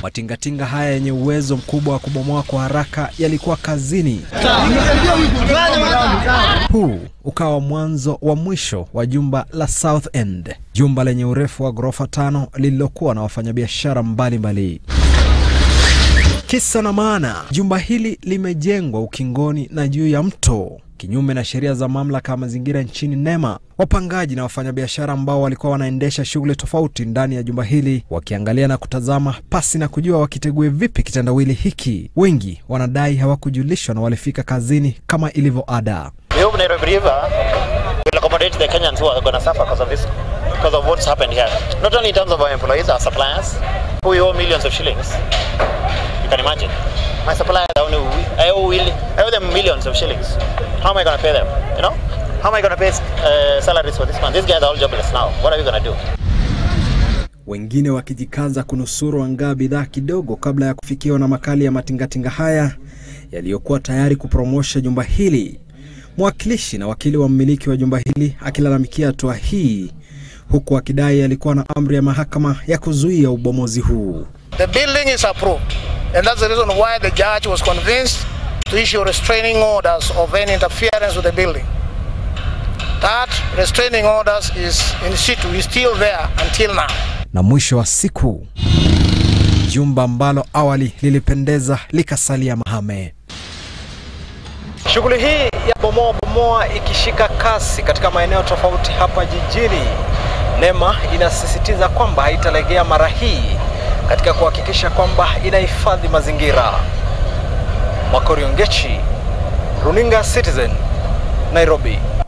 Matingatinga haya yenye uwezo mkubwa wa kubomoa kwa haraka yalikuwa kazini. Huu ukawa mwanzo wa mwisho wa jumba la South End, jumba lenye urefu wa ghorofa tano lililokuwa na wafanyabiashara mbalimbali. Kisa na maana, jumba hili limejengwa ukingoni na juu ya mto, kinyume na sheria za mamlaka ya mazingira nchini NEMA. Wapangaji na wafanyabiashara ambao walikuwa wanaendesha shughuli tofauti ndani ya jumba hili wakiangalia na kutazama pasi na kujua wakitegue vipi kitendawili hiki. Wengi wanadai hawakujulishwa na walifika kazini kama ilivyo ada. We hope Nairobi River will accommodate the Kenyans who are going to suffer because of this, because of what's happened here. Not only in terms of our employees, our suppliers, who we owe millions of shillings. You can imagine. My suppliers, I owe, I owe, will- I owe them millions of shillings. How am I going to pay them? You know? How am I going to pay uh, salaries for this month? These guys are all jobless now. What are we going to do? wengine wakijikaza kunusuru angaa bidhaa kidogo kabla ya kufikiwa na makali ya matingatinga haya yaliyokuwa tayari kupromosha jumba hili. Mwakilishi na wakili wa mmiliki wa jumba hili akilalamikia hatua hii, huku akidai alikuwa na amri ya mahakama ya kuzuia ubomozi huu. The building is approved, and that's the reason why the judge was convinced to issue restraining orders of any interference with the building. That restraining orders is in situ, is still there until now. Na mwisho wa siku, jumba ambalo awali lilipendeza likasalia mahame. Shughuli hii ya bomoa bomoa ikishika kasi katika maeneo tofauti hapa jijini. NEMA inasisitiza kwamba haitalegea mara hii katika kuhakikisha kwamba inahifadhi mazingira. Makori Ongechi, Runinga Citizen, Nairobi.